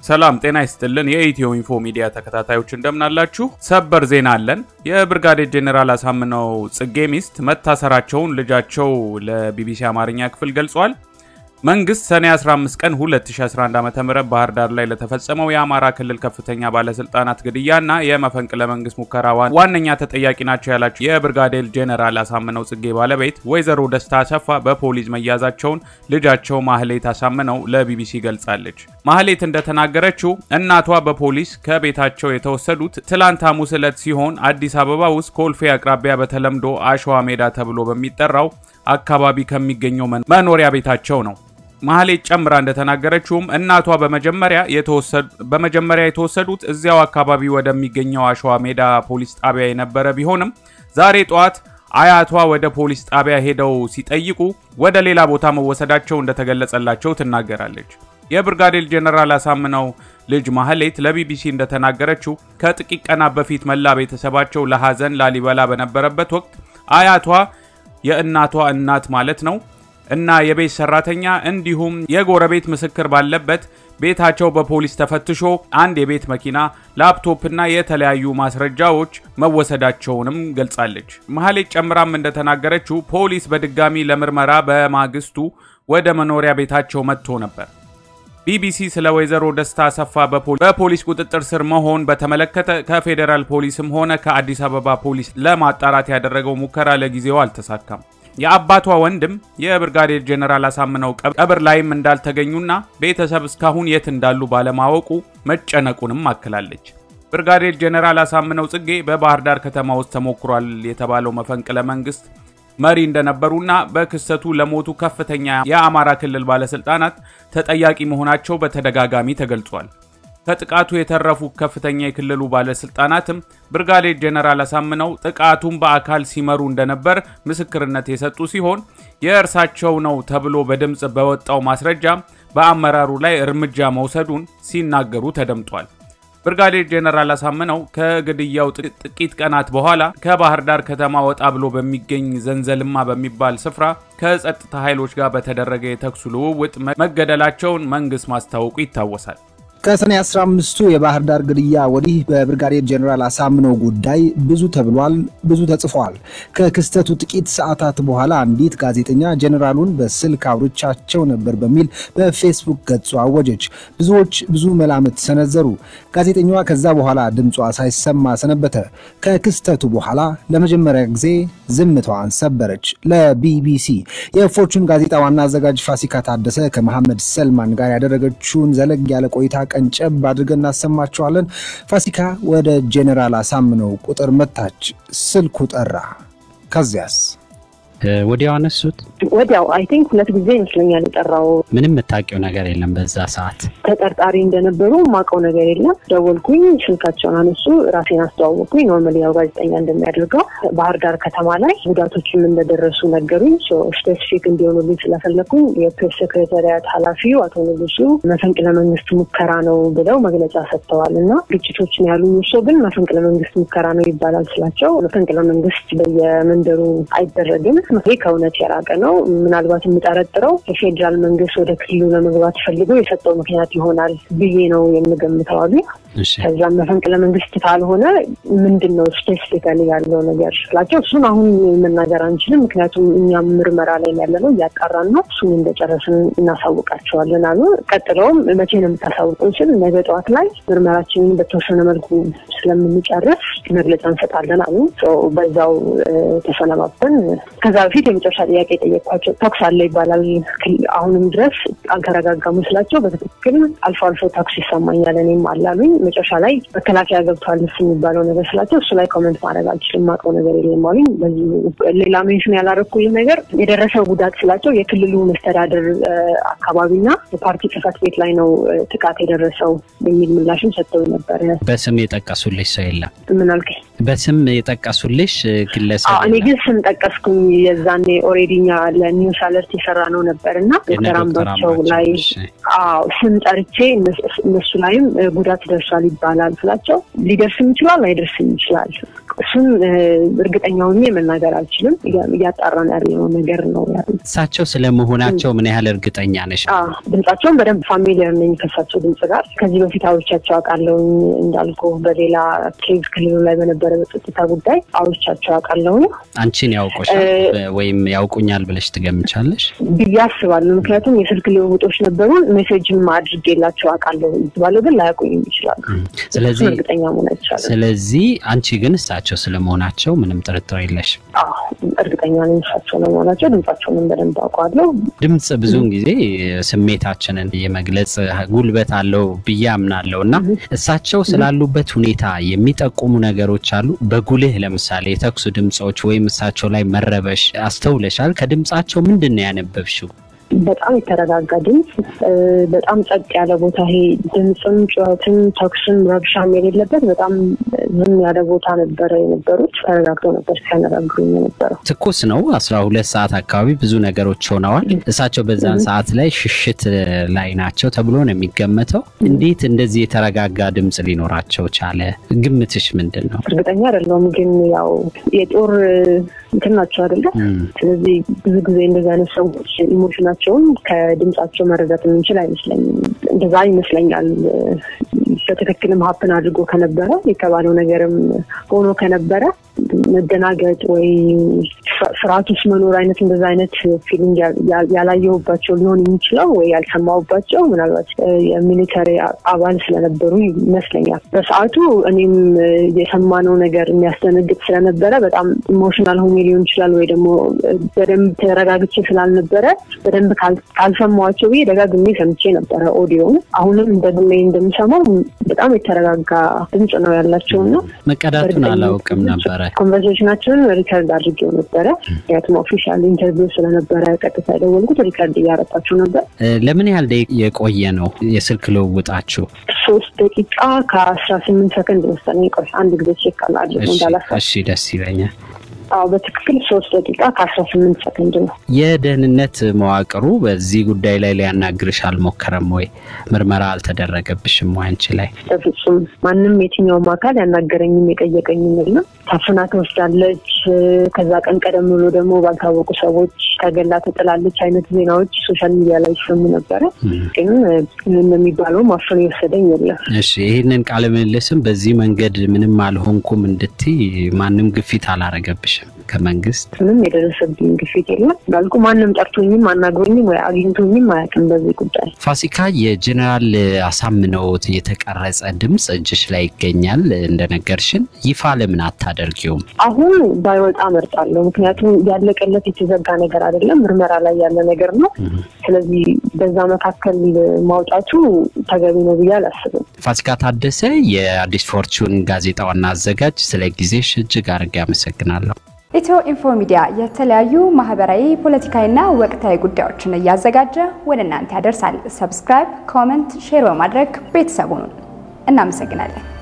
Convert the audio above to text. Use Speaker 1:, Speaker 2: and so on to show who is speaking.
Speaker 1: ሰላም ጤና ይስጥልን። የኢትዮ ኢንፎ ሚዲያ ተከታታዮች እንደምናላችሁ። ሰበር ዜና አለን። የብርጋዴር ጄኔራል አሳምነው ጽጌ ሚስት መታሰራቸውን ልጃቸው ለቢቢሲ አማርኛ ክፍል ገልጿል። መንግስት ሰኔ 15 ቀን 2011 ዓ.ም ባህር ዳር ላይ ለተፈጸመው የአማራ ክልል ከፍተኛ ባለስልጣናት ግድያና የመፈንቅለ መንግስት ሙከራ ዋነኛ ተጠያቂ ናቸው ያላቸው የብርጋዴር ጄኔራል አሳምነው ጽጌ ባለቤት ወይዘሮ ደስታ አሰፋ በፖሊስ መያዛቸውን ልጃቸው ማህሌት አሳምነው ለቢቢሲ ገልጻለች። ማህሌት እንደተናገረችው እናቷ በፖሊስ ከቤታቸው የተወሰዱት ትላንት ሐሙስ ዕለት ሲሆን አዲስ አበባ ውስጥ ኮልፌ አቅራቢያ በተለምዶ አሸዋ ሜዳ ተብሎ በሚጠራው አካባቢ ከሚገኘው መኖሪያ ቤታቸው ነው። ማህሌት ጨምራ እንደተናገረችውም እናቷ በመጀመሪያ የተወሰዱት እዚያው አካባቢ ወደሚገኘው አሸዋ ሜዳ ፖሊስ ጣቢያ የነበረ ቢሆንም ዛሬ ጠዋት አያቷ ወደ ፖሊስ ጣቢያ ሄደው ሲጠይቁ ወደ ሌላ ቦታ መወሰዳቸው እንደተገለጸላቸው ትናገራለች። የብርጋዴር ጄኔራል አሳምነው ልጅ ማህሌት ለቢቢሲ እንደተናገረችው ከጥቂት ቀናት በፊት መላ ቤተሰባቸው ለሐዘን ላሊበላ በነበረበት ወቅት አያቷ የእናቷ እናት ማለት ነው እና የቤት ሰራተኛ እንዲሁም የጎረቤት ምስክር ባለበት ቤታቸው በፖሊስ ተፈትሾ አንድ የቤት መኪና፣ ላፕቶፕና የተለያዩ ማስረጃዎች መወሰዳቸውንም ገልጻለች። መሀሌት ጨምራም እንደተናገረችው ፖሊስ በድጋሚ ለምርመራ በማግስቱ ወደ መኖሪያ ቤታቸው መጥቶ ነበር። ቢቢሲ ስለ ወይዘሮ ደስታ አሰፋ በፖሊስ ቁጥጥር ስር መሆን በተመለከተ ከፌዴራል ፖሊስም ሆነ ከአዲስ አበባ ፖሊስ ለማጣራት ያደረገው ሙከራ ለጊዜው አልተሳካም። የአባቷ ወንድም የብርጋዴር ጄኔራል አሳምነው ቀብር ላይም እንዳልተገኙና ቤተሰብ እስካሁን የት እንዳሉ ባለማወቁ መጨነቁንም አክላለች። ብርጋዴር ጄኔራል አሳምነው ጽጌ በባህር ዳር ከተማ ውስጥ ተሞክሯል የተባለው መፈንቅለ መንግስት መሪ እንደነበሩና በክስተቱ ለሞቱ ከፍተኛ የአማራ ክልል ባለስልጣናት ተጠያቂ መሆናቸው በተደጋጋሚ ተገልጿል። ከጥቃቱ የተረፉ ከፍተኛ የክልሉ ባለስልጣናትም ብርጋዴር ጄኔራል አሳምነው ጥቃቱን በአካል ሲመሩ እንደነበር ምስክርነት የሰጡ ሲሆን የእርሳቸው ነው ተብሎ በድምፅ በወጣው ማስረጃ በአመራሩ ላይ እርምጃ መውሰዱን ሲናገሩ ተደምጧል። ብርጋዴር ጄኔራል አሳምነው ከግድያው ጥቂት ቀናት በኋላ ከባህር ዳር ከተማ ወጣ ብሎ በሚገኝ ዘንዘልማ በሚባል ስፍራ ከጸጥታ ኃይሎች ጋር በተደረገ የተኩስ ልውውጥ መገደላቸውን መንግስት ማስታወቁ ይታወሳል።
Speaker 2: ከሰኔ 15ቱ የባህር ዳር ግድያ ወዲህ በብርጋዴር ጄኔራል አሳምነው ጉዳይ ብዙ ተብሏል፣ ብዙ ተጽፏል። ከክስተቱ ጥቂት ሰዓታት በኋላ አንዲት ጋዜጠኛ ጄኔራሉን በስልክ አውርቻቸው ነበር በሚል በፌስቡክ ገጹ አወጀች። ብዙዎች ብዙ መላምት ሰነዘሩ። ጋዜጠኛዋ ከዛ በኋላ ድምጿ ሳይሰማ ሰነበተ። ከክስተቱ በኋላ ለመጀመሪያ ጊዜ ዝምታዋን ሰበረች። ለቢቢሲ የፎርቹን ጋዜጣ ዋና አዘጋጅ ፋሲካ ታደሰ ከመሐመድ ሰልማን ጋር ያደረገችውን ዘለግ ያለ ቆይታ ቀንጨብ አድርገን እናሰማቸዋለን። ፋሲካ ወደ ጄኔራል አሳምነው ቁጥር መታች። ስልኩ ጠራ። ከዚያስ
Speaker 3: ወዲያው አነሱት።
Speaker 4: ወዲያው አይ ቲንክ ሁለት ጊዜ ይመስለኛል የጠራው።
Speaker 3: ምንም የምታውቂው ነገር የለም በዛ ሰዓት?
Speaker 4: ተጠርጣሪ እንደነበሩ ማውቀው ነገር የለም። ደወልኩኝ፣ ስልካቸውን አነሱ፣ ራሴን አስተዋወቅኩኝ። ኖርማሊ ያው ጋዜጠኛ እንደሚያደርገው ባህር ዳር ከተማ ላይ ጉዳቶችም እንደደረሱ ነገሩኝ። ስፔሲፊክ እንዲሆኑልኝ ስለፈለግኩኝ የፕሬስ ሴክሬታሪያት ኃላፊው አቶ ንጉሱ መፈንቅለ መንግስት ሙከራ ነው ብለው መግለጫ ሰጥተዋል እና ግጭቶችን ያሉ ሰው ግን መፈንቅለ መንግስት ሙከራ ነው ይባላል ስላቸው መፈንቅለ መንግስት በየመንደሩ አይደረግም ይህ ከእውነት የራቀ ነው። ምናልባት የምጠረጥረው የፌዴራል መንግስት ወደ ክልሉ ለመግባት ፈልጎ የሰጠው ምክንያት ይሆናል ብዬ ነው የምገምተው አሉ። ከዛም መፈንቅለ መንግስት ካልሆነ ምንድን ነው ስፔሲፊካሊ ያለው ነገር ስላቸው እሱን አሁን መናገር አንችልም፣ ምክንያቱም እኛም ምርመራ ላይ ያለ ነው እያጣራን ነው፣ እሱን እንደጨረስን እናሳውቃቸዋለን አሉ። ቀጥለውም መቼ ነው የምታሳውቁን ስል ነገ ጠዋት ላይ ምርመራችንን በተወሰነ መልኩ ስለምንጨርስ መግለጫ እንሰጣለን አሉ። በዛው ተሰነባብተን ከዛ በፊት የመጨረሻ ጥያቄ የጠየቅኳቸው ተኩስ አለ ይባላል፣ አሁንም ድረስ አልተረጋጋሙ ስላቸው በትክክል አልፎ አልፎ ተኩስ ይሰማኛል እኔም አላሉኝ። መጨረሻ ላይ መከላከያ ገብተዋል ስ የሚባለው ነገር ስላቸው እሱ ላይ ኮመንት ማድረግ አልችልም፣ ማውቀው ነገር የለም አሉኝ። ሌላ ሜንሽን ያላረኩልኝ ነገር የደረሰው ጉዳት ስላቸው የክልሉ መስተዳደር አካባቢና የፓርቲ ጽህፈት ቤት ላይ ነው ጥቃት የደረሰው የሚል ምላሽም ሰጥተው ነበር።
Speaker 3: በስም የጠቀሱልሽ ሰው የለም?
Speaker 4: ምን አልከኝ?
Speaker 3: በስም የጠቀሱልሽ ግለሰብ?
Speaker 4: እኔ ግን ስም ጠቀስኩኝ። የዛኔ ኦልሬዲ እኛ ለኒውስ አለርት የሰራ ነው ነበር እና ዶክተር አምባቸው ላይ አዎ ስም ጠርቼ እነሱ ላይም ጉዳት ደርሷል ይባላል ስላቸው ሊደርስም ይችላል አይደርስም ይችላል። እሱም እርግጠኛ ሆኜ መናገር አልችልም። እያጣራን ያለው ነገር ነው ያለ።
Speaker 3: እሳቸው ስለመሆናቸው ምን ያህል እርግጠኛ ነሽ?
Speaker 4: ድምጻቸውን በደንብ ፋሚሊየር ነኝ ከሳቸው ድምጽ ጋር። ከዚህ በፊት አውርቻቸው አውቃለሁኝ እንዳልኩ በሌላ ኬዝ ክልሉ ላይ በነበረ በጸጥታ ጉዳይ አውርቻቸው አውቃለሁኝ።
Speaker 3: አንቺን ያውቁሻል ወይም ያውቁኛል ብለሽ ትገምቻለሽ?
Speaker 4: ብዬ አስባለሁ። ምክንያቱም የስልክ ልውውጦች ነበሩን። ሜሴጅም አድርጌላቸው አውቃለሁ ባለው ግን ላያውቁኝም ይችላሉ።
Speaker 3: ስለዚህ
Speaker 4: እርግጠኛ መሆን አይቻልም።
Speaker 3: ስለዚህ አንቺ ግን እሳቸው ስለመሆናቸው ምንም ጥርጥር የለሽም?
Speaker 4: እርግጠኛ ነኝ እሳቸው ለመሆናቸው። ድምጻቸውንም በደንብ አውቀዋለሁ።
Speaker 3: ድምፅ ብዙውን ጊዜ ስሜታችንን የመግለጽ ጉልበት አለው ብዬ አምናለሁ እና እሳቸው ስላሉበት ሁኔታ የሚጠቁሙ ነገሮች አሉ። በጉልህ ለምሳሌ የተኩሱ ድምፆች ወይም እሳቸው ላይ መረበሽ አስተውለሻል? ከድምፃቸው ምንድን ነው ያነበብሽው?
Speaker 4: በጣም የተረጋጋ ድምፅ፣ በጣም ጸጥ ያለ ቦታ ይሄ ድምፅም፣ ጩኸትም፣ ተኩስም ረብሻም የሌለበት በጣም ዝም ያለ ቦታ ነበረ የነበሩት። ተረጋግተው ነበር ሲያነጋግሩኝ የነበረው።
Speaker 3: ትኩስ ነው። አስራ ሁለት ሰዓት አካባቢ ብዙ ነገሮች ሆነዋል። እሳቸው በዛን ሰዓት ላይ ሽሽት ላይ ናቸው ተብሎ ነው የሚገመተው። እንዴት እንደዚህ የተረጋጋ ድምፅ ሊኖራቸው ቻለ? ግምትሽ ምንድን ነው?
Speaker 4: እርግጠኛ አይደለሁም፣ ግን ያው የጦር እንትን ናቸው አይደለም። ስለዚህ ብዙ ጊዜ እንደዚህ አይነት ሰዎች ኢሞሽናቸውን ከድምጻቸው መረዳት የምንችል አይመስለኝም። እንደዛ ይመስለኛል። በትክክልም ሀፕን አድርጎ ከነበረ የተባለው ነገርም ሆኖ ከነበረ መደናገጥ ወይ ፍርሃት ውስጥ መኖር አይነት እንደዛ አይነት ፊሊንግ ያላየሁባቸው ሊሆን የሚችለው ወይ ያልሰማሁባቸው ምናልባት የሚሊተሪ አባል ስለነበሩ ይመስለኛል። በሰዓቱ እኔም የሰማነው ነገር የሚያስደነግጥ ስለነበረ በጣም ኢሞሽናል ሆኜ ሊሆን ይችላል ወይ ደግሞ በደንብ ተረጋግቼ ስላልነበረ በደንብ ካልሰማኋቸው ብዬ ደጋግሜ ሰምቼ ነበረ ኦዲዮን። አሁንም ደግሜ እንደምሰማው በጣም የተረጋጋ ድምፅ ነው ያላቸው እና
Speaker 3: መቀዳቱን አላውቅም ነበረ።
Speaker 4: ኮንቨርሴሽናችንን ሪከርድ አድርጌው ነበረ። ምክንያቱም ኦፊሻል ኢንተርቪው ስለነበረ ቀጥታ የደወልኩት ሪከርድ እያረጣችሁ ነበር።
Speaker 3: ለምን ያህል ደቂቃ የቆየ ነው የስልክ ልውውጣችሁ?
Speaker 4: ሶስት ደቂቃ ከአስራ ስምንት ሰከንድ መሰለኝ። ቆይ አንድ ጊዜ ቼክ አላድርግ እንዳላሳ
Speaker 3: እሺ፣ ደስ ይለኛል።
Speaker 4: አዎ በትክክል ሶስት ደቂቃ ከአስራ ስምንት ሰከንድ ነው።
Speaker 3: የደህንነት መዋቅሩ በዚህ ጉዳይ ላይ ሊያናግርሽ አልሞከረም ወይ? ምርመራ አልተደረገብሽም ወይ አንቺ ላይ?
Speaker 4: በፍጹም ማንም የትኛውም አካል ያናገረኝም የጠየቀኝም የለም። ታፍና ተወስዳለች፣ ከዛ ቀን ቀደም ብሎ ደግሞ ባልታወቁ ሰዎች ተገላ ተጥላለች አይነት ዜናዎች ሶሻል ሚዲያ ላይ ይሰሙ ነበረ። ግን እንደሚባለው ማፈን የወሰደኝ የለም።
Speaker 3: እሺ ይህንን ቃለ ምልልስም በዚህ መንገድ ምንም አልሆንኩም እንድትይ ማንም ግፊት አላረገብሽም ከመንግስት?
Speaker 4: ምንም የደረሰብኝ ግፊት የለም። እንዳልኩ ማንም ጠርቶኝም አናግሮኝም ወይ አግኝቶኝም አያውቅም በዚህ ጉዳይ።
Speaker 3: ፋሲካ፣ የጀኔራል አሳምነውት የተቀረጸ ድምፅ እጅሽ ላይ ይገኛል እንደነገርሽን፣ ይፋ ለምን አታደርጊውም?
Speaker 4: አሁን ባይወጣ መርጣለሁ። ምክንያቱም ያለቀለት የተዘጋ ነገር አይደለም፣ ምርመራ ላይ ያለ ነገር ነው። ስለዚህ በዛ መካከል ማውጣቱ ተገቢ ነው ብዬ አላስብም።
Speaker 3: ፋሲካ ታደሰ፣ የአዲስ ፎርቹን ጋዜጣ ዋና አዘጋጅ፣ ስለ ጊዜሽ እጅግ አድርጌ አመሰግናለሁ።
Speaker 5: ኢትዮ ኢንፎ ሚዲያ የተለያዩ ማህበራዊ፣ ፖለቲካዊና ወቅታዊ ጉዳዮችን እያዘጋጀ ወደ እናንተ ያደርሳል። ሰብስክራይብ፣ ኮመንት፣ ሼር በማድረግ ቤተሰቡን እናመሰግናለን።